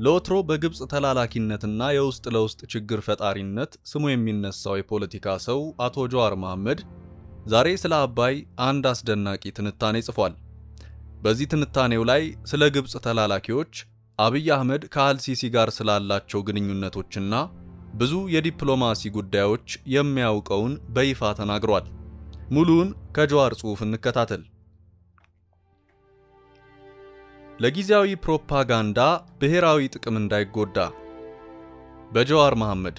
ለወትሮ በግብፅ ተላላኪነትና የውስጥ ለውስጥ ችግር ፈጣሪነት ስሙ የሚነሳው የፖለቲካ ሰው አቶ ጀዋር መሐመድ ዛሬ ስለ አባይ አንድ አስደናቂ ትንታኔ ጽፏል። በዚህ ትንታኔው ላይ ስለ ግብፅ ተላላኪዎች፣ አብይ አህመድ ከአልሲሲ ጋር ስላላቸው ግንኙነቶችና ብዙ የዲፕሎማሲ ጉዳዮች የሚያውቀውን በይፋ ተናግሯል። ሙሉውን ከጀዋር ጽሑፍ እንከታተል። ለጊዜያዊ ፕሮፓጋንዳ ብሔራዊ ጥቅም እንዳይጎዳ በጀዋር መሐመድ።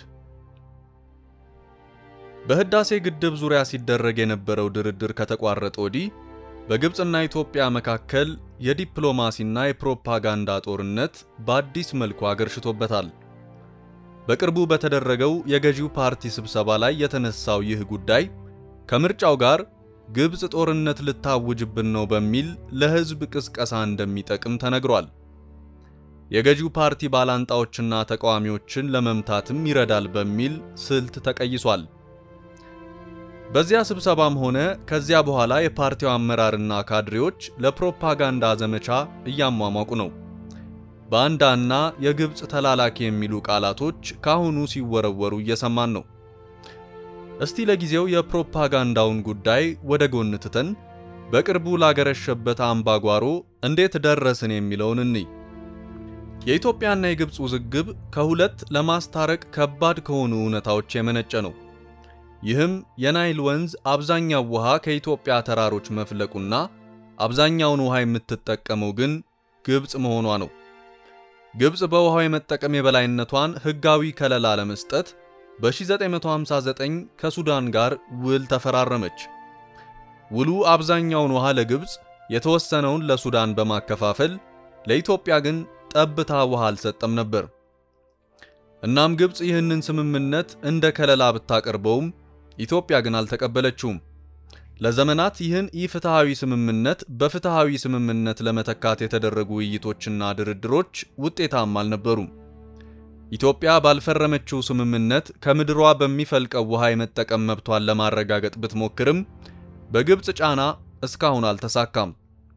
በህዳሴ ግድብ ዙሪያ ሲደረግ የነበረው ድርድር ከተቋረጠ ወዲህ በግብፅና ኢትዮጵያ መካከል የዲፕሎማሲና የፕሮፓጋንዳ ጦርነት በአዲስ መልኩ አገርሽቶበታል። በቅርቡ በተደረገው የገዢው ፓርቲ ስብሰባ ላይ የተነሳው ይህ ጉዳይ ከምርጫው ጋር ግብፅ ጦርነት ልታውጅብን ነው በሚል ለህዝብ ቅስቀሳ እንደሚጠቅም ተነግሯል። የገዢው ፓርቲ ባላንጣዎችና ተቃዋሚዎችን ለመምታትም ይረዳል በሚል ስልት ተቀይሷል። በዚያ ስብሰባም ሆነ ከዚያ በኋላ የፓርቲው አመራርና ካድሬዎች ለፕሮፓጋንዳ ዘመቻ እያሟሟቁ ነው። ባንዳና የግብፅ ተላላኪ የሚሉ ቃላቶች ካሁኑ ሲወረወሩ እየሰማን ነው። እስቲ ለጊዜው የፕሮፓጋንዳውን ጉዳይ ወደ ጎን ትተን በቅርቡ ላገረሸበት አምባጓሮ እንዴት ደረስን የሚለውን እንይ። የኢትዮጵያና የግብፅ ውዝግብ ከሁለት ለማስታረቅ ከባድ ከሆኑ እውነታዎች የመነጨ ነው። ይህም የናይል ወንዝ አብዛኛው ውሃ ከኢትዮጵያ ተራሮች መፍለቁና አብዛኛውን ውሃ የምትጠቀመው ግን ግብፅ መሆኗ ነው። ግብፅ በውሃው የመጠቀም የበላይነቷን ሕጋዊ ከለላ ለመስጠት በ1959 ከሱዳን ጋር ውል ተፈራረመች። ውሉ አብዛኛውን ውሃ ለግብፅ የተወሰነውን ለሱዳን በማከፋፈል ለኢትዮጵያ ግን ጠብታ ውሃ አልሰጠም ነበር። እናም ግብፅ ይህንን ስምምነት እንደ ከለላ ብታቀርበውም ኢትዮጵያ ግን አልተቀበለችውም። ለዘመናት ይህን ኢፍትሐዊ ስምምነት በፍትሐዊ ስምምነት ለመተካት የተደረጉ ውይይቶችና ድርድሮች ውጤታማ አልነበሩም። ኢትዮጵያ ባልፈረመችው ስምምነት ከምድሯ በሚፈልቀው ውሃ የመጠቀም መብቷን ለማረጋገጥ ብትሞክርም በግብፅ ጫና እስካሁን አልተሳካም።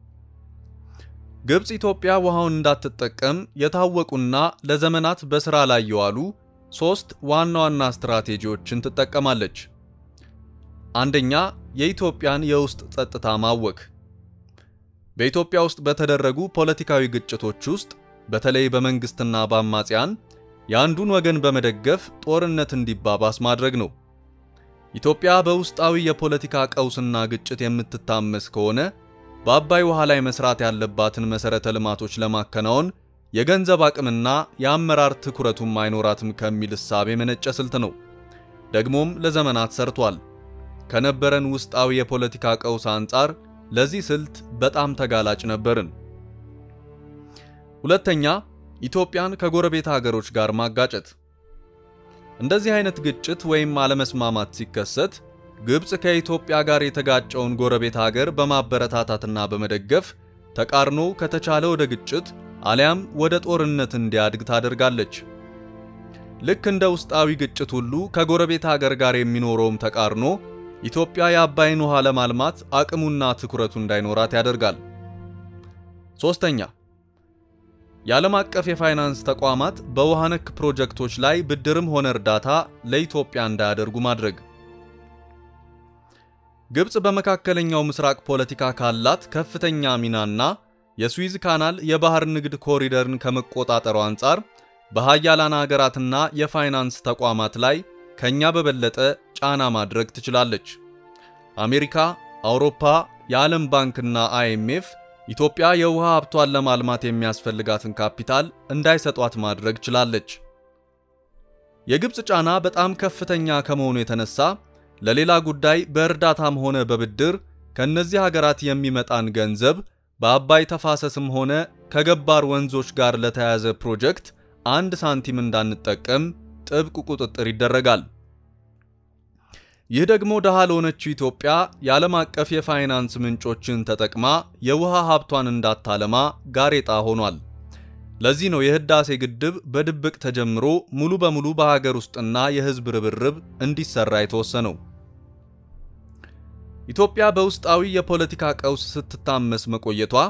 ግብፅ ኢትዮጵያ ውሃውን እንዳትጠቀም የታወቁና ለዘመናት በሥራ ላይ የዋሉ ሦስት ዋና ዋና ስትራቴጂዎችን ትጠቀማለች። አንደኛ፣ የኢትዮጵያን የውስጥ ጸጥታ ማወክ። በኢትዮጵያ ውስጥ በተደረጉ ፖለቲካዊ ግጭቶች ውስጥ በተለይ በመንግስትና በአማጽያን የአንዱን ወገን በመደገፍ ጦርነት እንዲባባስ ማድረግ ነው። ኢትዮጵያ በውስጣዊ የፖለቲካ ቀውስና ግጭት የምትታመስ ከሆነ በአባይ ውሃ ላይ መስራት ያለባትን መሰረተ ልማቶች ለማከናወን የገንዘብ አቅምና የአመራር ትኩረቱም አይኖራትም ከሚል እሳቤ የመነጨ ስልት ነው። ደግሞም ለዘመናት ሰርቷል። ከነበረን ውስጣዊ የፖለቲካ ቀውስ አንጻር ለዚህ ስልት በጣም ተጋላጭ ነበርን። ሁለተኛ፣ ኢትዮጵያን ከጎረቤት ሀገሮች ጋር ማጋጨት። እንደዚህ አይነት ግጭት ወይም አለመስማማት ሲከሰት ግብፅ ከኢትዮጵያ ጋር የተጋጨውን ጎረቤት ሀገር በማበረታታትና በመደገፍ ተቃርኖ ከተቻለ ወደ ግጭት አሊያም ወደ ጦርነት እንዲያድግ ታደርጋለች። ልክ እንደ ውስጣዊ ግጭት ሁሉ ከጎረቤት ሀገር ጋር የሚኖረውም ተቃርኖ ኢትዮጵያ የአባይን ውሃ ለማልማት አቅሙና ትኩረቱ እንዳይኖራት ያደርጋል። ሶስተኛ የዓለም አቀፍ የፋይናንስ ተቋማት በውሃ ነክ ፕሮጀክቶች ላይ ብድርም ሆነ እርዳታ ለኢትዮጵያ እንዳያደርጉ ማድረግ። ግብፅ በመካከለኛው ምስራቅ ፖለቲካ ካላት ከፍተኛ ሚናና የስዊዝ ካናል የባህር ንግድ ኮሪደርን ከመቆጣጠሩ አንጻር በሃያላን ሀገራትና የፋይናንስ ተቋማት ላይ ከኛ በበለጠ ጫና ማድረግ ትችላለች። አሜሪካ፣ አውሮፓ፣ የዓለም ባንክና አይኤምኤፍ ኢትዮጵያ የውሃ ሀብቷን ለማልማት የሚያስፈልጋትን ካፒታል እንዳይሰጧት ማድረግ ችላለች። የግብፅ ጫና በጣም ከፍተኛ ከመሆኑ የተነሳ ለሌላ ጉዳይ በእርዳታም ሆነ በብድር ከእነዚህ ሀገራት የሚመጣን ገንዘብ በአባይ ተፋሰስም ሆነ ከገባር ወንዞች ጋር ለተያያዘ ፕሮጀክት አንድ ሳንቲም እንዳንጠቀም ጥብቅ ቁጥጥር ይደረጋል። ይህ ደግሞ ደሃ ለሆነችው ኢትዮጵያ የዓለም አቀፍ የፋይናንስ ምንጮችን ተጠቅማ የውሃ ሀብቷን እንዳታለማ ጋሬጣ ሆኗል። ለዚህ ነው የህዳሴ ግድብ በድብቅ ተጀምሮ ሙሉ በሙሉ በሀገር ውስጥና የህዝብ ርብርብ እንዲሰራ የተወሰነው። ኢትዮጵያ በውስጣዊ የፖለቲካ ቀውስ ስትታመስ መቆየቷ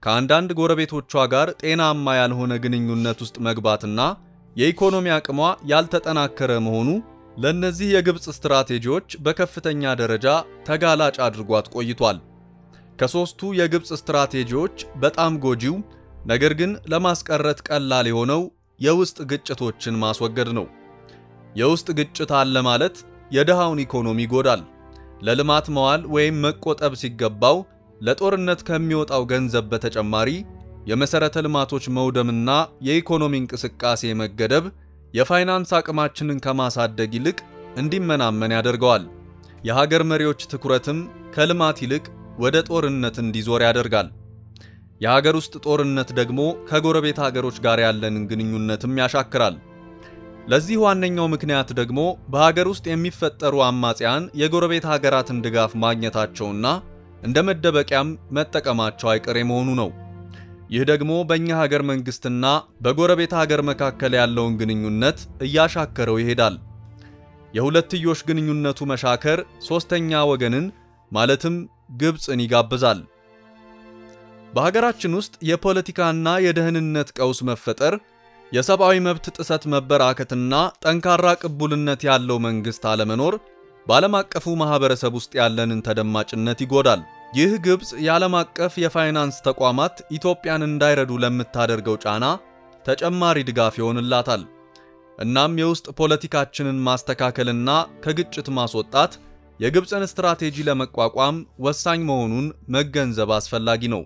ከአንዳንድ ጎረቤቶቿ ጋር ጤናማ ያልሆነ ግንኙነት ውስጥ መግባትና የኢኮኖሚ አቅሟ ያልተጠናከረ መሆኑ ለእነዚህ የግብፅ ስትራቴጂዎች በከፍተኛ ደረጃ ተጋላጭ አድርጓት ቆይቷል። ከሦስቱ የግብፅ ስትራቴጂዎች በጣም ጎጂው ነገር ግን ለማስቀረት ቀላል የሆነው የውስጥ ግጭቶችን ማስወገድ ነው። የውስጥ ግጭት አለ ማለት የድሃውን ኢኮኖሚ ይጎዳል። ለልማት መዋል ወይም መቆጠብ ሲገባው ለጦርነት ከሚወጣው ገንዘብ በተጨማሪ የመሠረተ ልማቶች መውደምና የኢኮኖሚ እንቅስቃሴ መገደብ የፋይናንስ አቅማችንን ከማሳደግ ይልቅ እንዲመናመን ያደርገዋል። የሀገር መሪዎች ትኩረትም ከልማት ይልቅ ወደ ጦርነት እንዲዞር ያደርጋል። የሀገር ውስጥ ጦርነት ደግሞ ከጎረቤት ሀገሮች ጋር ያለንን ግንኙነትም ያሻክራል። ለዚህ ዋነኛው ምክንያት ደግሞ በሀገር ውስጥ የሚፈጠሩ አማጽያን የጎረቤት ሀገራትን ድጋፍ ማግኘታቸውና እንደ መደበቂያም መጠቀማቸው አይቀሬ መሆኑ ነው። ይህ ደግሞ በእኛ ሀገር መንግስትና በጎረቤት ሀገር መካከል ያለውን ግንኙነት እያሻከረው ይሄዳል። የሁለትዮሽ ግንኙነቱ መሻከር ሦስተኛ ወገንን ማለትም ግብፅን ይጋብዛል። በሀገራችን ውስጥ የፖለቲካና የደህንነት ቀውስ መፈጠር፣ የሰብአዊ መብት ጥሰት መበራከትና ጠንካራ ቅቡልነት ያለው መንግስት አለመኖር በዓለም አቀፉ ማህበረሰብ ውስጥ ያለንን ተደማጭነት ይጎዳል። ይህ ግብፅ የዓለም አቀፍ የፋይናንስ ተቋማት ኢትዮጵያን እንዳይረዱ ለምታደርገው ጫና ተጨማሪ ድጋፍ ይሆንላታል። እናም የውስጥ ፖለቲካችንን ማስተካከልና ከግጭት ማስወጣት የግብፅን ስትራቴጂ ለመቋቋም ወሳኝ መሆኑን መገንዘብ አስፈላጊ ነው።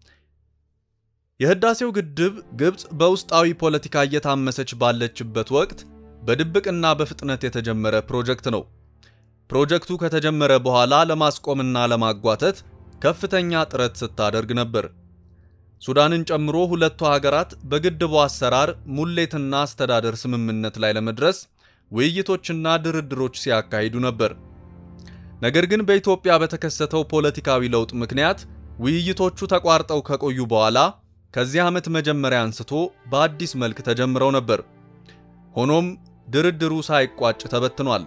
የህዳሴው ግድብ ግብፅ በውስጣዊ ፖለቲካ እየታመሰች ባለችበት ወቅት በድብቅና በፍጥነት የተጀመረ ፕሮጀክት ነው። ፕሮጀክቱ ከተጀመረ በኋላ ለማስቆምና ለማጓተት ከፍተኛ ጥረት ስታደርግ ነበር። ሱዳንን ጨምሮ ሁለቱ ሀገራት በግድቡ አሰራር ሙሌትና አስተዳደር ስምምነት ላይ ለመድረስ ውይይቶችና ድርድሮች ሲያካሂዱ ነበር። ነገር ግን በኢትዮጵያ በተከሰተው ፖለቲካዊ ለውጥ ምክንያት ውይይቶቹ ተቋርጠው ከቆዩ በኋላ ከዚህ ዓመት መጀመሪያ አንስቶ በአዲስ መልክ ተጀምረው ነበር። ሆኖም ድርድሩ ሳይቋጭ ተበትኗል።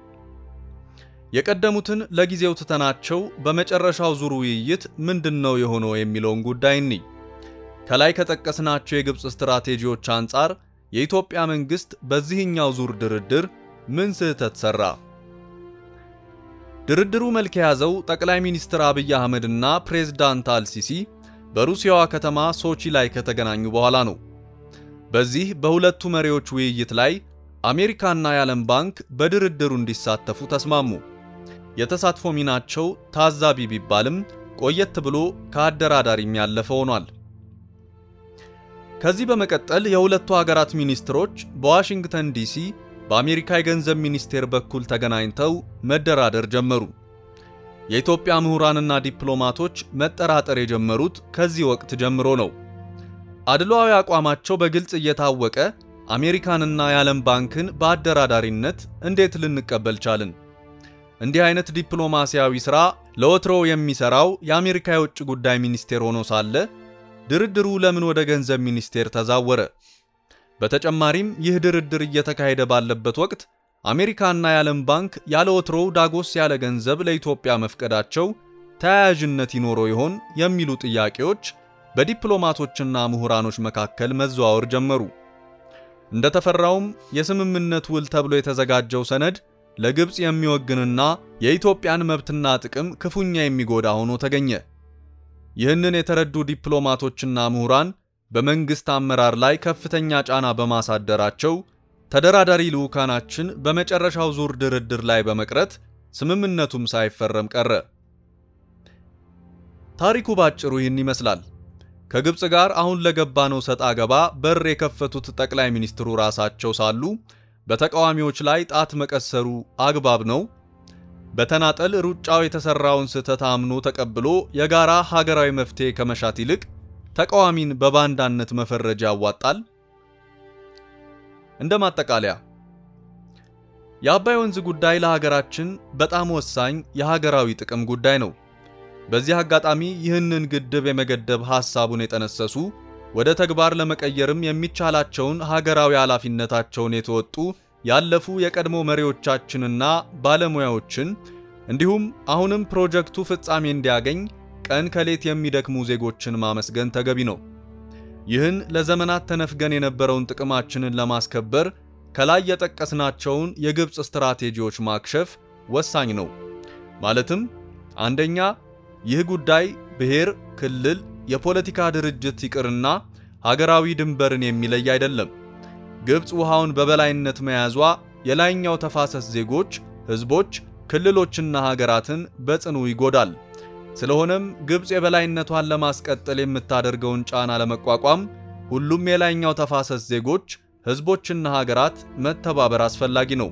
የቀደሙትን ለጊዜው ትተናቸው በመጨረሻው ዙር ውይይት ምንድነው የሆነው የሚለውን ጉዳይ እንይ። ከላይ ከጠቀስናቸው የግብፅ ስትራቴጂዎች አንጻር የኢትዮጵያ መንግስት በዚህኛው ዙር ድርድር ምን ስህተት ሰራ? ድርድሩ መልክ የያዘው ጠቅላይ ሚኒስትር አብይ አህመድና ፕሬዝዳንት አልሲሲ በሩሲያዋ ከተማ ሶቺ ላይ ከተገናኙ በኋላ ነው። በዚህ በሁለቱ መሪዎች ውይይት ላይ አሜሪካና የዓለም ባንክ በድርድሩ እንዲሳተፉ ተስማሙ። የተሳትፎ ሚናቸው ታዛቢ ቢባልም ቆየት ብሎ ከአደራዳሪም ያለፈ ሆኗል። ከዚህ በመቀጠል የሁለቱ ሀገራት ሚኒስትሮች በዋሽንግተን ዲሲ በአሜሪካ የገንዘብ ሚኒስቴር በኩል ተገናኝተው መደራደር ጀመሩ። የኢትዮጵያ ምሁራንና ዲፕሎማቶች መጠራጠር የጀመሩት ከዚህ ወቅት ጀምሮ ነው። አድሏዊ አቋማቸው በግልጽ እየታወቀ አሜሪካንና የዓለም ባንክን በአደራዳሪነት እንዴት ልንቀበል ቻልን? እንዲህ አይነት ዲፕሎማሲያዊ ሥራ ለወትሮው የሚሠራው የአሜሪካ የውጭ ጉዳይ ሚኒስቴር ሆኖ ሳለ ድርድሩ ለምን ወደ ገንዘብ ሚኒስቴር ተዛወረ? በተጨማሪም ይህ ድርድር እየተካሄደ ባለበት ወቅት አሜሪካና የዓለም ባንክ ያለ ወትሮው ዳጎስ ያለ ገንዘብ ለኢትዮጵያ መፍቀዳቸው ተያያዥነት ይኖረው ይሆን የሚሉ ጥያቄዎች በዲፕሎማቶችና ምሁራኖች መካከል መዘዋወር ጀመሩ። እንደተፈራውም የስምምነት ውል ተብሎ የተዘጋጀው ሰነድ ለግብፅ የሚወግንና የኢትዮጵያን መብትና ጥቅም ክፉኛ የሚጎዳ ሆኖ ተገኘ። ይህንን የተረዱ ዲፕሎማቶችና ምሁራን በመንግስት አመራር ላይ ከፍተኛ ጫና በማሳደራቸው ተደራዳሪ ልዑካናችን በመጨረሻው ዙር ድርድር ላይ በመቅረት ስምምነቱም ሳይፈረም ቀረ። ታሪኩ ባጭሩ ይህን ይመስላል። ከግብፅ ጋር አሁን ለገባነው ሰጣ ገባ በር የከፈቱት ጠቅላይ ሚኒስትሩ ራሳቸው ሳሉ በተቃዋሚዎች ላይ ጣት መቀሰሩ አግባብ ነው? በተናጠል ሩጫው የተሰራውን ስህተት አምኖ ተቀብሎ የጋራ ሀገራዊ መፍትሄ ከመሻት ይልቅ ተቃዋሚን በባንዳነት መፈረጃ ያዋጣል? እንደ ማጠቃለያ የአባይ ወንዝ ጉዳይ ለሀገራችን በጣም ወሳኝ የሀገራዊ ጥቅም ጉዳይ ነው። በዚህ አጋጣሚ ይህንን ግድብ የመገደብ ሐሳቡን የጠነሰሱ ወደ ተግባር ለመቀየርም የሚቻላቸውን ሀገራዊ ኃላፊነታቸውን የተወጡ ያለፉ የቀድሞ መሪዎቻችንና ባለሙያዎችን እንዲሁም አሁንም ፕሮጀክቱ ፍጻሜ እንዲያገኝ ቀን ከሌት የሚደክሙ ዜጎችን ማመስገን ተገቢ ነው። ይህን ለዘመናት ተነፍገን የነበረውን ጥቅማችንን ለማስከበር ከላይ የጠቀስናቸውን የግብፅ ስትራቴጂዎች ማክሸፍ ወሳኝ ነው። ማለትም አንደኛ፣ ይህ ጉዳይ ብሔር፣ ክልል፣ የፖለቲካ ድርጅት ይቅርና ሀገራዊ ድንበርን የሚለይ አይደለም። ግብፅ ውሃውን በበላይነት መያዟ የላይኛው ተፋሰስ ዜጎች፣ ህዝቦች፣ ክልሎችና ሀገራትን በጽኑ ይጎዳል። ስለሆነም ግብፅ የበላይነቷን ለማስቀጠል የምታደርገውን ጫና ለመቋቋም ሁሉም የላይኛው ተፋሰስ ዜጎች፣ ህዝቦችና ሀገራት መተባበር አስፈላጊ ነው።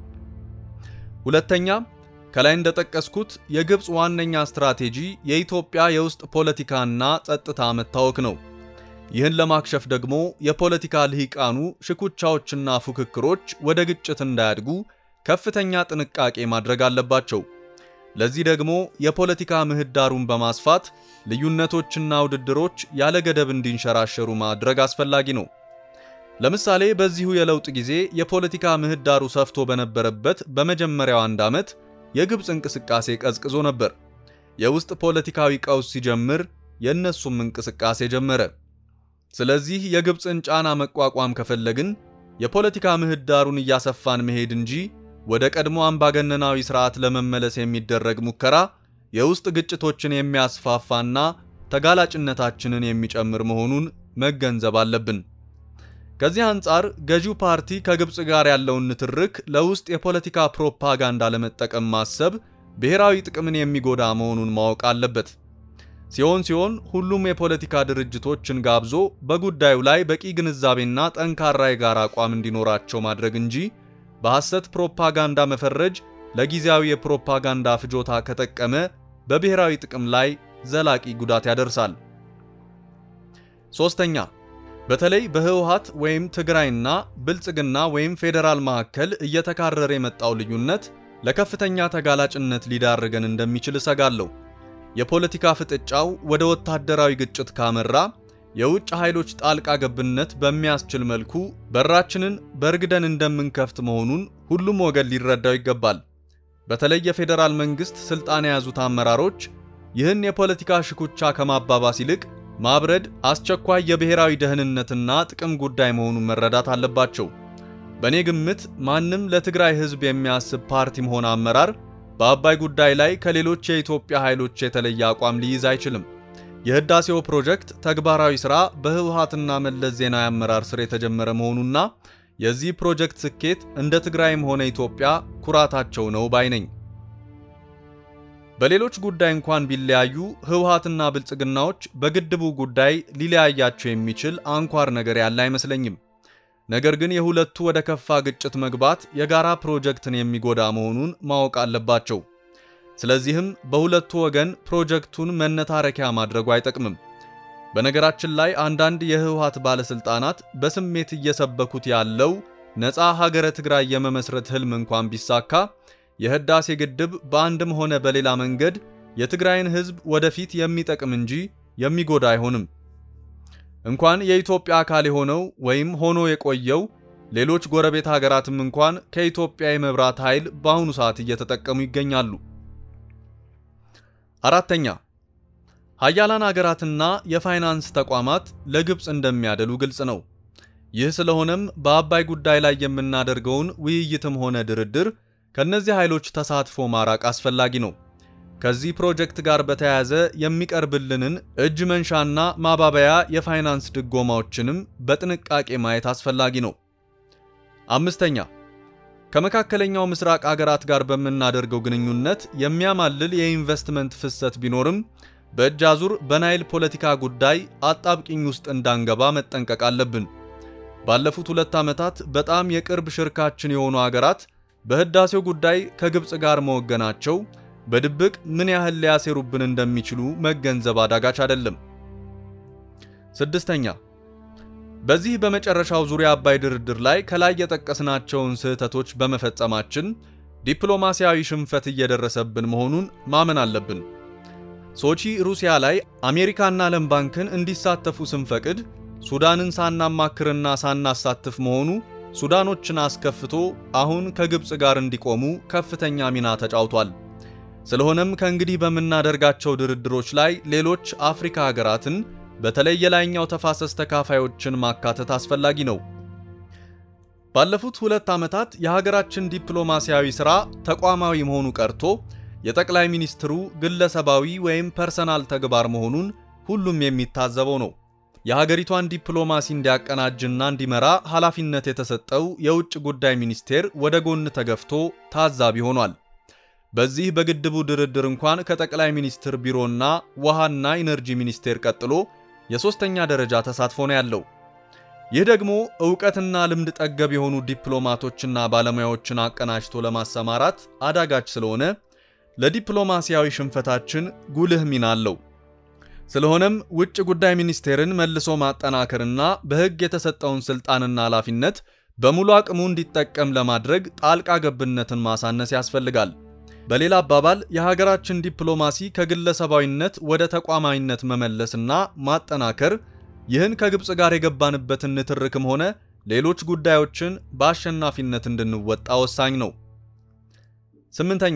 ሁለተኛ፣ ከላይ እንደጠቀስኩት የግብፅ ዋነኛ ስትራቴጂ የኢትዮጵያ የውስጥ ፖለቲካና ጸጥታ መታወክ ነው። ይህን ለማክሸፍ ደግሞ የፖለቲካ ልሂቃኑ ሽኩቻዎችና ፉክክሮች ወደ ግጭት እንዳያድጉ ከፍተኛ ጥንቃቄ ማድረግ አለባቸው። ለዚህ ደግሞ የፖለቲካ ምህዳሩን በማስፋት ልዩነቶችና ውድድሮች ያለ ገደብ እንዲንሸራሸሩ ማድረግ አስፈላጊ ነው። ለምሳሌ በዚሁ የለውጥ ጊዜ የፖለቲካ ምህዳሩ ሰፍቶ በነበረበት በመጀመሪያው አንድ ዓመት የግብፅ እንቅስቃሴ ቀዝቅዞ ነበር። የውስጥ ፖለቲካዊ ቀውስ ሲጀምር የእነሱም እንቅስቃሴ ጀመረ። ስለዚህ የግብፅን ጫና መቋቋም ከፈለግን የፖለቲካ ምህዳሩን እያሰፋን መሄድ እንጂ ወደ ቀድሞ አምባገነናዊ ስርዓት ለመመለስ የሚደረግ ሙከራ የውስጥ ግጭቶችን የሚያስፋፋና ተጋላጭነታችንን የሚጨምር መሆኑን መገንዘብ አለብን። ከዚህ አንጻር ገዢው ፓርቲ ከግብፅ ጋር ያለውን ንትርክ ለውስጥ የፖለቲካ ፕሮፓጋንዳ ለመጠቀም ማሰብ ብሔራዊ ጥቅምን የሚጎዳ መሆኑን ማወቅ አለበት። ሲሆን ሲሆን ሁሉም የፖለቲካ ድርጅቶችን ጋብዞ በጉዳዩ ላይ በቂ ግንዛቤና ጠንካራ የጋራ አቋም እንዲኖራቸው ማድረግ እንጂ በሐሰት ፕሮፓጋንዳ መፈረጅ ለጊዜያዊ የፕሮፓጋንዳ ፍጆታ ከጠቀመ በብሔራዊ ጥቅም ላይ ዘላቂ ጉዳት ያደርሳል። ሶስተኛ፣ በተለይ በህወሓት ወይም ትግራይና ብልጽግና ወይም ፌዴራል መካከል እየተካረረ የመጣው ልዩነት ለከፍተኛ ተጋላጭነት ሊዳርገን እንደሚችል እሰጋለሁ። የፖለቲካ ፍጥጫው ወደ ወታደራዊ ግጭት ካመራ የውጭ ኃይሎች ጣልቃ ገብነት በሚያስችል መልኩ በራችንን በእርግደን እንደምንከፍት መሆኑን ሁሉም ወገን ሊረዳው ይገባል። በተለይ የፌዴራል መንግስት ስልጣን የያዙት አመራሮች ይህን የፖለቲካ ሽኩቻ ከማባባስ ይልቅ ማብረድ አስቸኳይ የብሔራዊ ደህንነትና ጥቅም ጉዳይ መሆኑን መረዳት አለባቸው። በእኔ ግምት ማንም ለትግራይ ህዝብ የሚያስብ ፓርቲም ሆነ አመራር በአባይ ጉዳይ ላይ ከሌሎች የኢትዮጵያ ኃይሎች የተለየ አቋም ሊይዝ አይችልም። የህዳሴው ፕሮጀክት ተግባራዊ ሥራ በህወሓትና መለስ ዜናዊ አመራር ስር የተጀመረ መሆኑና የዚህ ፕሮጀክት ስኬት እንደ ትግራይም ሆነ ኢትዮጵያ ኩራታቸው ነው ባይ ነኝ። በሌሎች ጉዳይ እንኳን ቢለያዩ ህወሓትና ብልጽግናዎች በግድቡ ጉዳይ ሊለያያቸው የሚችል አንኳር ነገር ያለ አይመስለኝም። ነገር ግን የሁለቱ ወደ ከፋ ግጭት መግባት የጋራ ፕሮጀክትን የሚጎዳ መሆኑን ማወቅ አለባቸው። ስለዚህም በሁለቱ ወገን ፕሮጀክቱን መነታረኪያ ማድረጉ አይጠቅምም። በነገራችን ላይ አንዳንድ የህወሓት ባለስልጣናት በስሜት እየሰበኩት ያለው ነፃ ሀገረ ትግራይ የመመስረት ህልም እንኳን ቢሳካ የህዳሴ ግድብ በአንድም ሆነ በሌላ መንገድ የትግራይን ህዝብ ወደፊት የሚጠቅም እንጂ የሚጎዳ አይሆንም። እንኳን የኢትዮጵያ አካል የሆነው ወይም ሆኖ የቆየው ሌሎች ጎረቤት ሀገራትም እንኳን ከኢትዮጵያ የመብራት ኃይል በአሁኑ ሰዓት እየተጠቀሙ ይገኛሉ። አራተኛ ሀያላን ሀገራትና የፋይናንስ ተቋማት ለግብፅ እንደሚያደሉ ግልጽ ነው። ይህ ስለሆነም በአባይ ጉዳይ ላይ የምናደርገውን ውይይትም ሆነ ድርድር ከእነዚህ ኃይሎች ተሳትፎ ማራቅ አስፈላጊ ነው። ከዚህ ፕሮጀክት ጋር በተያያዘ የሚቀርብልንን እጅ መንሻና ማባበያ የፋይናንስ ድጎማዎችንም በጥንቃቄ ማየት አስፈላጊ ነው። አምስተኛ ከመካከለኛው ምስራቅ አገራት ጋር በምናደርገው ግንኙነት የሚያማልል የኢንቨስትመንት ፍሰት ቢኖርም በእጅ አዙር በናይል ፖለቲካ ጉዳይ አጣብቂኝ ውስጥ እንዳንገባ መጠንቀቅ አለብን። ባለፉት ሁለት ዓመታት በጣም የቅርብ ሽርካችን የሆኑ አገራት በህዳሴው ጉዳይ ከግብፅ ጋር መወገናቸው በድብቅ ምን ያህል ሊያሴሩብን እንደሚችሉ መገንዘብ አዳጋች አይደለም። ስድስተኛ በዚህ በመጨረሻው ዙሪያ አባይ ድርድር ላይ ከላይ የጠቀስናቸውን ስህተቶች በመፈጸማችን ዲፕሎማሲያዊ ሽንፈት እየደረሰብን መሆኑን ማመን አለብን። ሶቺ ሩሲያ ላይ አሜሪካና ዓለም ባንክን እንዲሳተፉ ስንፈቅድ ሱዳንን ሳናማክርና ሳናሳትፍ መሆኑ ሱዳኖችን አስከፍቶ አሁን ከግብፅ ጋር እንዲቆሙ ከፍተኛ ሚና ተጫውቷል። ስለሆነም ከእንግዲህ በምናደርጋቸው ድርድሮች ላይ ሌሎች አፍሪካ ሀገራትን በተለይ የላይኛው ተፋሰስ ተካፋዮችን ማካተት አስፈላጊ ነው። ባለፉት ሁለት ዓመታት የሀገራችን ዲፕሎማሲያዊ ሥራ ተቋማዊ መሆኑ ቀርቶ የጠቅላይ ሚኒስትሩ ግለሰባዊ ወይም ፐርሰናል ተግባር መሆኑን ሁሉም የሚታዘበው ነው። የሀገሪቷን ዲፕሎማሲ እንዲያቀናጅና እንዲመራ ኃላፊነት የተሰጠው የውጭ ጉዳይ ሚኒስቴር ወደ ጎን ተገፍቶ ታዛቢ ሆኗል። በዚህ በግድቡ ድርድር እንኳን ከጠቅላይ ሚኒስትር ቢሮና ውሃና ኢነርጂ ሚኒስቴር ቀጥሎ የሦስተኛ ደረጃ ተሳትፎ ነው ያለው። ይህ ደግሞ ዕውቀትና ልምድ ጠገብ የሆኑ ዲፕሎማቶችና ባለሙያዎችን አቀናጅቶ ለማሰማራት አዳጋች ስለሆነ ለዲፕሎማሲያዊ ሽንፈታችን ጉልህ ሚና አለው። ስለሆነም ውጭ ጉዳይ ሚኒስቴርን መልሶ ማጠናከርና በሕግ የተሰጠውን ሥልጣንና ኃላፊነት በሙሉ አቅሙ እንዲጠቀም ለማድረግ ጣልቃ ገብነትን ማሳነስ ያስፈልጋል። በሌላ አባባል የሀገራችን ዲፕሎማሲ ከግለሰባዊነት ወደ ተቋማዊነት መመለስና ማጠናከር ይህን ከግብፅ ጋር የገባንበትን ንትርክም ሆነ ሌሎች ጉዳዮችን በአሸናፊነት እንድንወጣ ወሳኝ ነው። ስምንተኛ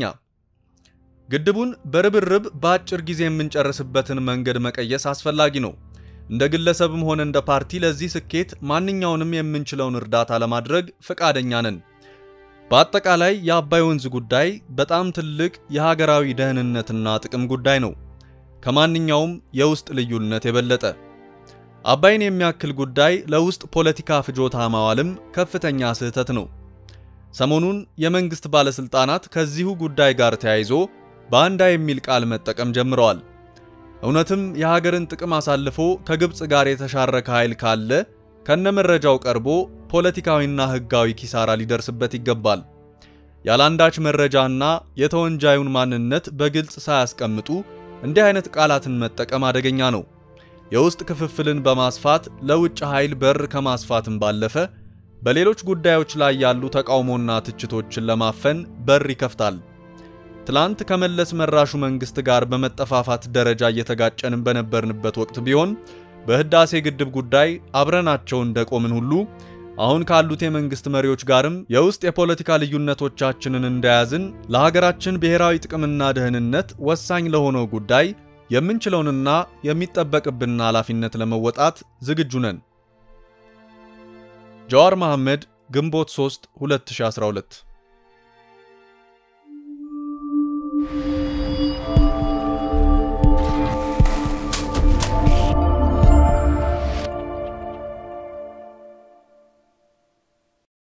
ግድቡን በርብርብ በአጭር ጊዜ የምንጨርስበትን መንገድ መቀየስ አስፈላጊ ነው። እንደ ግለሰብም ሆነ እንደ ፓርቲ ለዚህ ስኬት ማንኛውንም የምንችለውን እርዳታ ለማድረግ ፈቃደኛ ነን። በአጠቃላይ የአባይ ወንዝ ጉዳይ በጣም ትልቅ የሀገራዊ ደህንነትና ጥቅም ጉዳይ ነው፣ ከማንኛውም የውስጥ ልዩነት የበለጠ። አባይን የሚያክል ጉዳይ ለውስጥ ፖለቲካ ፍጆታ ማዋልም ከፍተኛ ስህተት ነው። ሰሞኑን የመንግስት ባለስልጣናት ከዚሁ ጉዳይ ጋር ተያይዞ ባንዳ የሚል ቃል መጠቀም ጀምረዋል። እውነትም የሀገርን ጥቅም አሳልፎ ከግብፅ ጋር የተሻረከ ኃይል ካለ ከነመረጃው ቀርቦ ፖለቲካዊና ሕጋዊ ኪሳራ ሊደርስበት ይገባል። ያላንዳች መረጃና የተወንጃዩን ማንነት በግልጽ ሳያስቀምጡ እንዲህ አይነት ቃላትን መጠቀም አደገኛ ነው። የውስጥ ክፍፍልን በማስፋት ለውጭ ኃይል በር ከማስፋትም ባለፈ በሌሎች ጉዳዮች ላይ ያሉ ተቃውሞና ትችቶችን ለማፈን በር ይከፍታል። ትላንት ከመለስ መራሹ መንግስት ጋር በመጠፋፋት ደረጃ እየተጋጨንን በነበርንበት ወቅት ቢሆን በህዳሴ ግድብ ጉዳይ አብረናቸው እንደቆምን ሁሉ አሁን ካሉት የመንግስት መሪዎች ጋርም የውስጥ የፖለቲካ ልዩነቶቻችንን እንደያዝን ለሀገራችን ብሔራዊ ጥቅምና ደህንነት ወሳኝ ለሆነው ጉዳይ የምንችለውንና የሚጠበቅብንን ኃላፊነት ለመወጣት ዝግጁ ነን። ጀዋር መሐመድ ግንቦት 3 2012